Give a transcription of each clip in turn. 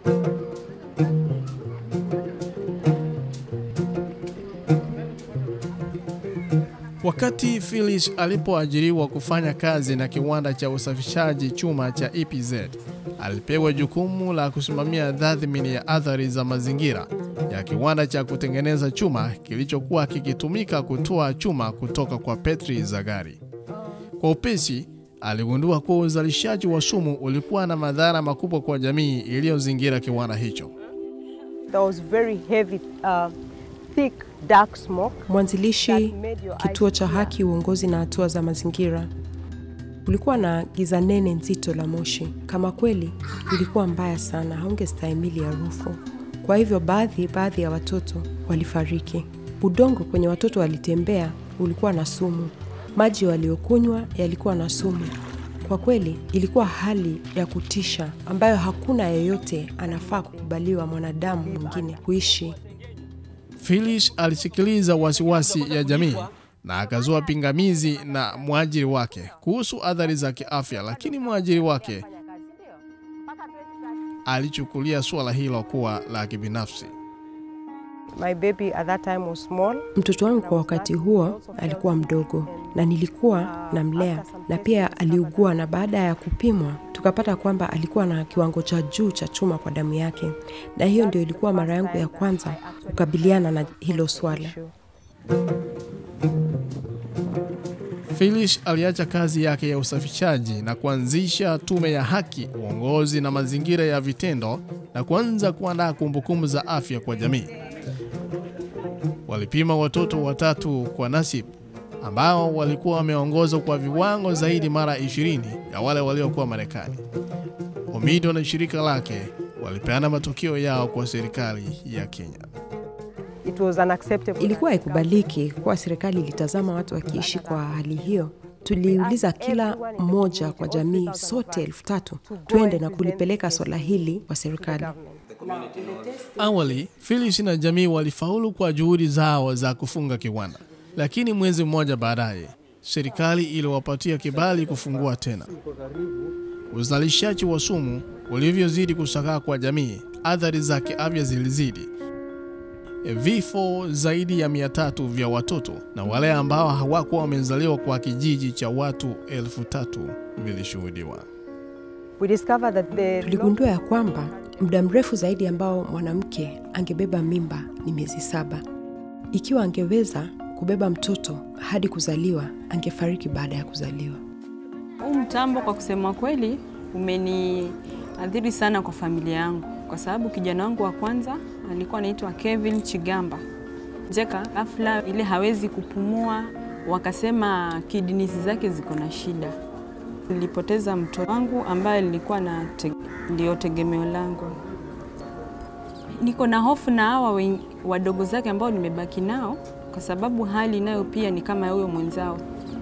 Wakati Phyllis alipoajiriwa kufanya kazi na kiwanda cha usafishaji chuma cha EPZ, alipewa jukumu la kusimamia tathmini ya athari za mazingira ya kiwanda cha kutengeneza chuma kilichokuwa kikitumika kutoa chuma kutoka kwa petri za gari. Kwa upesi, aligundua kuwa uzalishaji wa sumu ulikuwa na madhara makubwa kwa jamii iliyozingira kiwanda hicho. There was very heavy, uh, thick, dark smoke. Mwanzilishi kituo cha haki, uongozi na hatua za mazingira. Kulikuwa na giza nene nzito la moshi. Kama kweli ilikuwa mbaya sana, haungestahimili harufu. Kwa hivyo baadhi baadhi ya watoto walifariki. Udongo kwenye watoto walitembea ulikuwa na sumu. Maji waliokunywa yalikuwa na sumu. Kwa kweli ilikuwa hali ya kutisha ambayo hakuna yeyote anafaa kukubaliwa mwanadamu mwingine kuishi. Phyllis alisikiliza wasiwasi ya jamii na akazua pingamizi na mwajiri wake kuhusu athari za kiafya, lakini mwajiri wake alichukulia suala hilo kuwa la kibinafsi. My baby at that time was small. Mtoto wangu kwa wakati huo alikuwa mdogo na nilikuwa namlea, na pia aliugua, na baada ya kupimwa tukapata kwamba alikuwa na kiwango cha juu cha chuma kwa damu yake, na hiyo ndio ilikuwa mara yangu ya kwanza kukabiliana na hilo swala. Phyllis aliacha kazi yake ya usafishaji na kuanzisha tume ya haki, uongozi na mazingira ya vitendo na kuanza kuandaa kumbukumbu za afya kwa jamii. Walipima watoto watatu kwa Nasib ambao walikuwa wameongozwa kwa viwango zaidi mara 20 ya wale waliokuwa Marekani. Omido na shirika lake walipeana matokeo yao kwa serikali ya Kenya. It was unacceptable. Ilikuwa haikubaliki kuwa serikali ilitazama watu wakiishi kwa hali hiyo. Tuliuliza kila mmoja kwa jamii, sote elfu tatu twende na kulipeleka swala hili kwa serikali. Awali, Phyllis na jamii walifaulu kwa juhudi zao za kufunga kiwanda, lakini mwezi mmoja baadaye serikali iliwapatia kibali kufungua tena. Uzalishaji wa sumu ulivyozidi kusakaa kwa jamii, athari za kiafya zilizidi. Vifo zaidi ya mia tatu vya watoto na wale ambao hawakuwa wamezaliwa kwa kijiji cha watu elfu tatu vilishuhudiwa. We discovered that the Tuligundua ya kwamba muda mrefu zaidi ambao mwanamke angebeba mimba ni miezi saba. Ikiwa angeweza kubeba mtoto hadi kuzaliwa, angefariki baada ya kuzaliwa. Huu mtambo kwa kusema kweli umeniathiri sana kwa familia yangu, kwa sababu kijana wangu wa kwanza alikuwa anaitwa Kevin Chigamba Jeka, ghafla ile hawezi kupumua, wakasema kidneys zake ziko na shida. Nilipoteza mtoto wangu ambaye nilikuwa na te, ndio tegemeo langu. Niko na hofu na hawa wen- wadogo zake ambao nimebaki nao, kwa sababu hali nayo pia ni kama ya huyo mwenzao.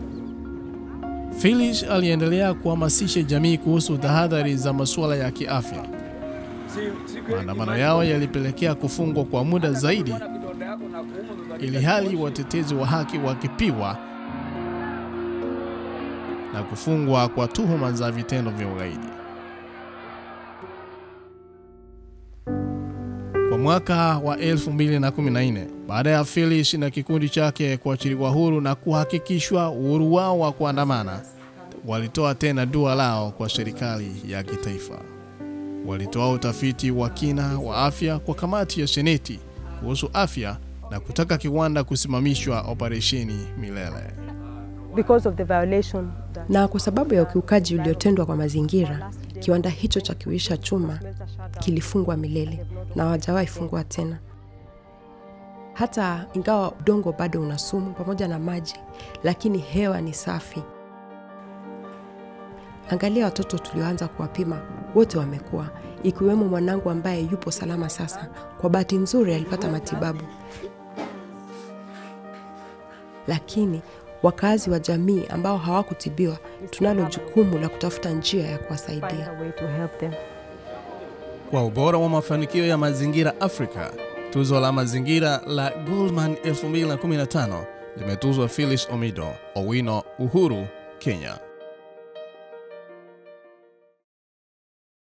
Phyllis aliendelea kuhamasisha jamii kuhusu tahadhari za masuala ya kiafya. Maandamano yao yalipelekea kufungwa kwa muda zaidi, ili hali watetezi wa haki wakipiwa na kufungwa kwa tuhuma za vitendo vya ugaidi. Kwa mwaka wa 2014 baada ya Phyllis na kikundi chake kuachiliwa huru na kuhakikishwa uhuru wao wa kuandamana, walitoa tena dua lao kwa serikali ya kitaifa. Walitoa utafiti wa kina wa afya kwa kamati ya seneti kuhusu afya na kutaka kiwanda kusimamishwa operesheni milele. because of the violation that Na kwa sababu ya ukiukaji uliotendwa kwa mazingira, kiwanda hicho cha kiwisha chuma kilifungwa milele na hawajawahi fungua tena. Hata ingawa udongo bado una sumu pamoja na maji, lakini hewa ni safi. Angalia watoto tulioanza kuwapima, wote wamekuwa, ikiwemo mwanangu ambaye yupo salama sasa. Kwa bahati nzuri alipata matibabu, lakini wakazi wa jamii ambao hawakutibiwa, tunalo jukumu la kutafuta njia ya find kuwasaidia. a way to help them. Kwa ubora wa mafanikio ya mazingira Afrika, tuzo la mazingira la Goldman 2015 limetuzwa Phyllis Omido, Owino Uhuru, Kenya.